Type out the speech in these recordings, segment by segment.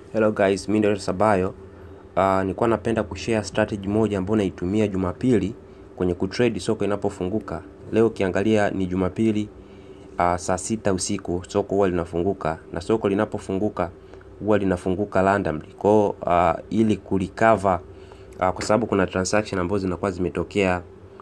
Hello guys, mimi ndio Sabayo. Uh, nilikuwa napenda kushare strategy moja ambayo naitumia Jumapili kwenye kutrade soko inapofunguka. Leo ukiangalia ni Jumapili uh, saa sita usiku soko huwa linafunguka na soko linapofunguka huwa linafunguka randomly. Kwa uh, ili kurecover uh, kwa sababu kuna transaction ambazo zinakuwa zimetokea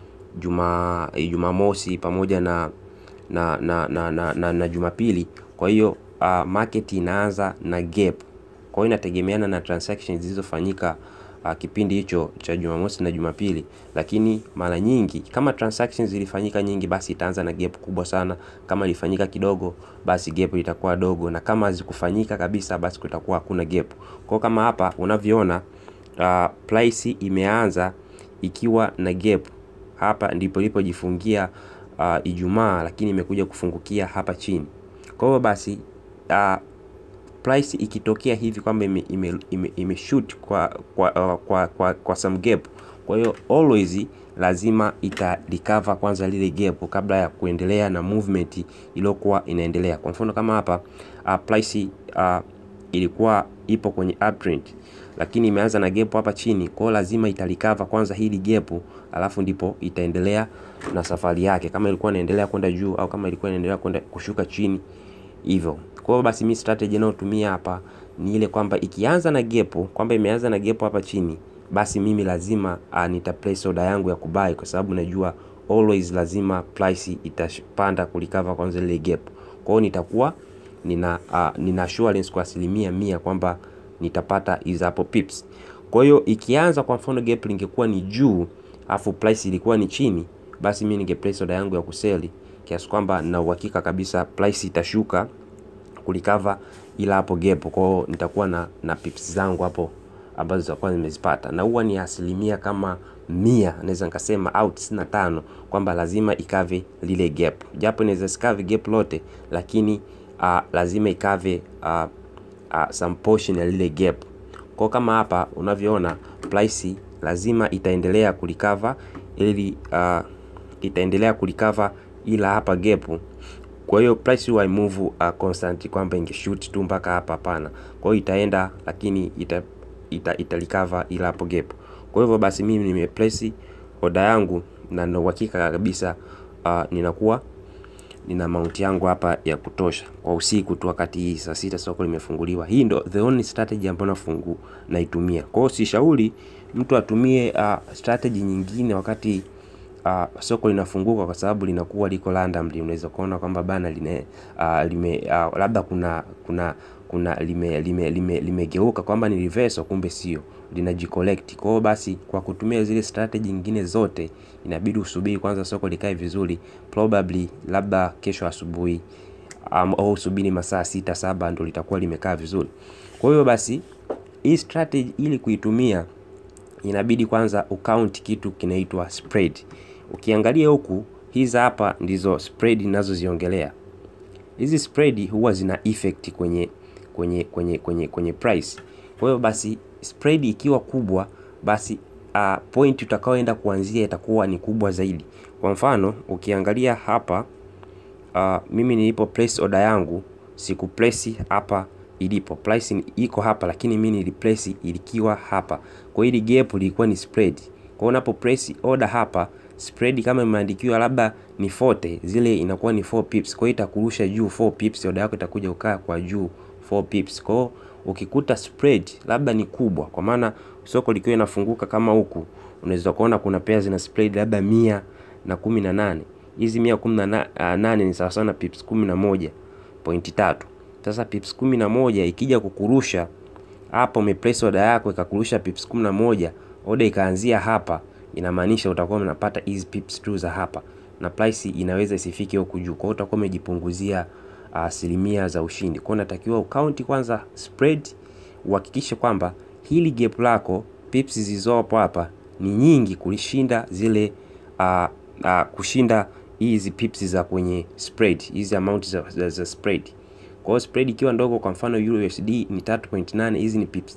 Juma Jumamosi pamoja na na na na, na, na, na Jumapili. Kwa hiyo uh, market inaanza na gap kwa hiyo inategemeana na transactions zilizofanyika uh, kipindi hicho cha Jumamosi na Jumapili, lakini mara nyingi kama transactions zilifanyika nyingi, basi itaanza na gap kubwa sana. Kama ilifanyika kidogo, basi gap litakuwa dogo, na kama hazikufanyika kabisa, basi kutakuwa hakuna gap. Kwa kama hapa unavyoona, uh, price imeanza ikiwa na gap hapa, ndipo ilipojifungia uh, Ijumaa, lakini imekuja kufungukia hapa chini. Kwa hiyo basi uh, price ikitokea hivi kwamba ime, ime, ime, ime shoot kwa kwa, uh, kwa, kwa, kwa some gap. Kwa hiyo always lazima ita recover kwanza lile gap kabla ya kuendelea na movement iliyokuwa inaendelea. Kwa mfano kama hapa uh, price uh, ilikuwa ipo kwenye uptrend lakini imeanza na gap hapa chini, kwa hiyo lazima ita recover kwanza hili gap, alafu ndipo itaendelea na safari yake, kama ilikuwa inaendelea kwenda juu au kama ilikuwa inaendelea kwenda kushuka chini hivyo. Kwa hiyo basi mi strategy inayotumia hapa ni ile kwamba ikianza na gap, kwamba imeanza na gap hapa chini, basi mimi lazima uh, nita place order yangu ya kubai, kwa sababu najua always lazima price itapanda kulikava kwanza ile gap. Kwa hiyo nitakuwa nina uh, nina assurance kwa asilimia mia kwamba nitapata hizo hapo pips. Kwa hiyo ikianza kwa mfano gap lingekuwa ni juu afu price ilikuwa ni chini, basi mimi ninge place order yangu ya kuseli kiasi kwamba na uhakika kabisa price itashuka kulikava ila hapo gap. Kwa hiyo nitakuwa na, na pips zangu hapo ambazo zitakuwa nimezipata, na huwa ni asilimia kama mia naweza nikasema au tisini na tano kwamba lazima ikave lile gap, japo inaweza sikave gap lote, lakini uh, lazima ikave uh, uh, some portion ya lile gap. Kwa kama hapa unavyoona price lazima itaendelea kulikava ili uh, itaendelea kulikava ila hapa gap kwa hiyo price huwa move uh, constant kwamba ingeshoot tu mpaka hapa, hapana. Kwa hiyo itaenda lakini ita, ita, ita recover ila hapo gap. Kwa hivyo basi mimi nime place order yangu na nina uhakika kabisa uh, ninakuwa nina amount yangu hapa ya kutosha kwa usiku tu, wakati hii saa sita soko limefunguliwa. Hii ndo the only strategy ambayo nafungu naitumia. Kwa hiyo sishauri mtu atumie uh, strategy nyingine wakati uh, soko linafunguka kwa sababu linakuwa liko randomly. Unaweza kuona kwamba bana line, uh, lime uh, labda kuna kuna kuna limegeuka lime, lime, lime kwamba ni reversal, kumbe sio, linajicollect. Kwa hiyo basi, kwa kutumia zile strategy nyingine zote, inabidi usubiri kwanza soko likae vizuri, probably labda kesho asubuhi um, au usubiri masaa sita saba ndio litakuwa limekaa vizuri. Kwa hiyo basi, hii strategy ili kuitumia inabidi kwanza ukaunt kitu kinaitwa spread. Ukiangalia huku hizi hapa ndizo spread ninazoziongelea. Hizi spread huwa zina effect kwenye kwenye kwenye kwenye kwenye price. Kwa hiyo basi spread ikiwa kubwa basi uh, point utakaoenda kuanzia itakuwa ni kubwa zaidi. Kwa mfano ukiangalia hapa uh, mimi nilipo place order yangu siku place hapa ilipo price iko hapa, lakini mimi niliplace ilikiwa hapa. Kwa hiyo hili gap lilikuwa ni spread. Kwa hiyo unapo place order hapa spread kama imeandikiwa labda ni 40, zile inakuwa ni 4 pips. Kwa hiyo itakurusha juu 4 pips, order yako itakuja ukaa kwa juu 4 pips. Kwa hiyo ukikuta spread labda ni kubwa, kwa maana soko likiwa inafunguka kama huku, unaweza kuona kuna pairs zina spread labda mia na kumi na nane. Hizi mia kumi na nane ni sawa sawa na pips kumi na moja pointi tatu. Sasa pips kumi na moja ikija kukurusha hapa, umeplace order yako ikakurusha pips kumi na moja, order ikaanzia hapa inamaanisha utakuwa unapata hizi pips tu za hapa na price inaweza isifike huku juu. Kwa hiyo utakuwa umejipunguzia asilimia uh, za ushindi. Kwa hiyo unatakiwa ukaunti kwanza spread, uhakikishe kwamba hili gap lako pips zilizopo hapa ni nyingi kulishinda zile uh, uh, kushinda hizi pips za kwenye spread, hizi amount za, za, za spread. Kwa hiyo spread ikiwa ndogo, kwa mfano USD ni 3.8, hizi ni pips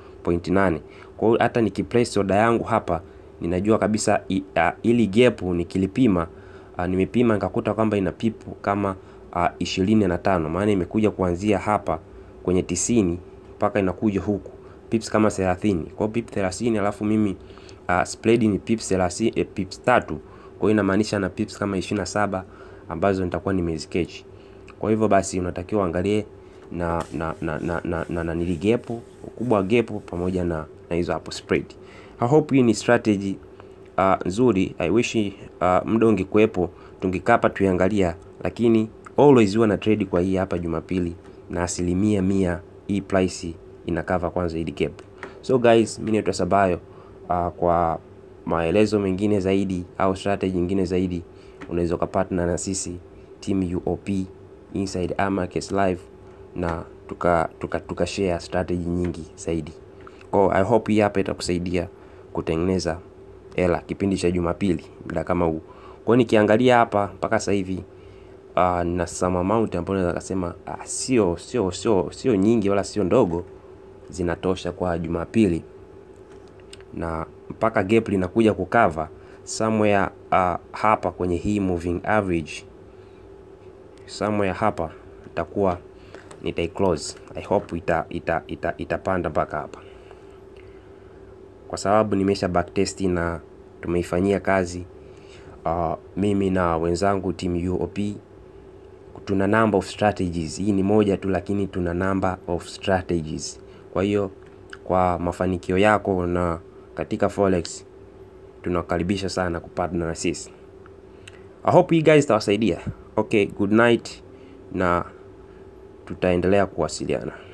3.8. Kwa hiyo hata nikiplace order yangu hapa ninajua kabisa i, uh, ili gap nikilipima uh, nimepima nikakuta kwamba ina pipu kama ishirini na tano maana imekuja kuanzia hapa kwenye tisini mpaka inakuja huku pips kama 30. Kwa hiyo pips 30 alafu mimi uh, spread ni pips 30 eh, pips tatu. Kwa hiyo inamaanisha na pips kama 27 ambazo nitakuwa nimeziketch. Kwa hivyo basi unatakiwa uangalie na na na na na, na, na nili gap ukubwa wa gap pamoja na na hizo hapo spread. I hope hii ni strategy uh, nzuri. I wish uh, muda ungekuwepo tungekaa hapa tuiangalia, lakini always huwa na trade kwa hii hapa Jumapili na asilimia mia hii price ina cover kwanza hii gap. So guys, mimi naitwa Sabayo. Uh, kwa maelezo mengine zaidi au strategy nyingine zaidi unaweza ukapatana na sisi team UOP inside Amake's live na tuka tuka, tuka share strategy nyingi zaidi. Kwa I hope hii hapa itakusaidia kutengeneza hela kipindi cha Jumapili muda kama huu. Kwa nikiangalia hapa mpaka sasa hivi uh, na some amount ambayo naweza kusema uh, sio sio sio sio nyingi wala sio ndogo, zinatosha kwa Jumapili na mpaka gap linakuja kukava somewhere uh, hapa kwenye hii moving average somewhere hapa itakuwa nitai close. I hope ita ita ita itapanda mpaka hapa, kwa sababu nimesha backtest na tumeifanyia kazi uh, mimi na wenzangu team UOP tuna number of strategies. Hii ni moja tu, lakini tuna number of strategies. Kwa hiyo kwa mafanikio yako na katika forex tunakaribisha sana kupartner na sisi. I hope you guys tawasaidia. Okay, good night na tutaendelea kuwasiliana.